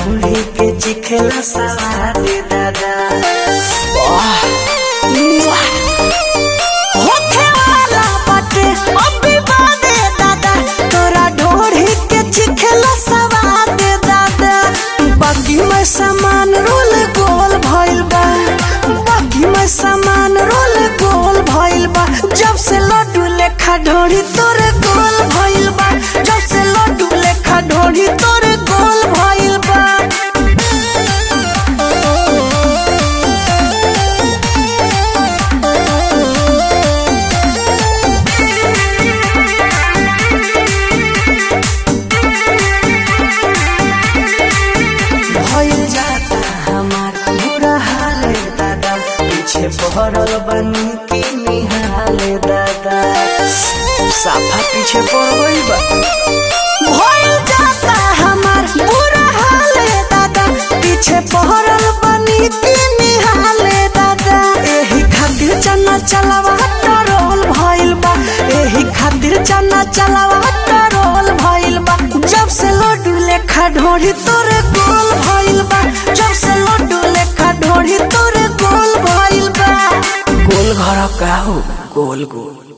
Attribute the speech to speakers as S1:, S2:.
S1: ढूंढी के चिखेला सवाद दादा वाह, मुआ। होखे वाला बाटे अभी बादे दादा तोरा ढोढ़ी के चिखेला सवाद दादा बाकी में सामान रोल गोल भइल बा बाकी में सामान रोल गोल भइल बा जब से लड्डू लेखा ढोढ़ी तोरे गोल भइल बा जब से लड्डू लेखा ढोढ़ी तोरे गोल भइल बा भइल जाता हमार बुरा हाल दादा पीछे पहरल बनी की निहाल दादा साफा पीछे पड़ गइल बा भइल जाता हमार बुरा हाल दादा पीछे पहरल बनी की निहाल दादा एही खातिर चना चलावा टरोल भइल बा एही खातिर चना चलावा टरोल भइल बा जब से लड्डू लेखा ढोढ़ी तोरे गोल भइल बा जब से लड्डू लेखा ढोढ़ी तोरे गोल भइल बा गोल घर का हो गोल गोल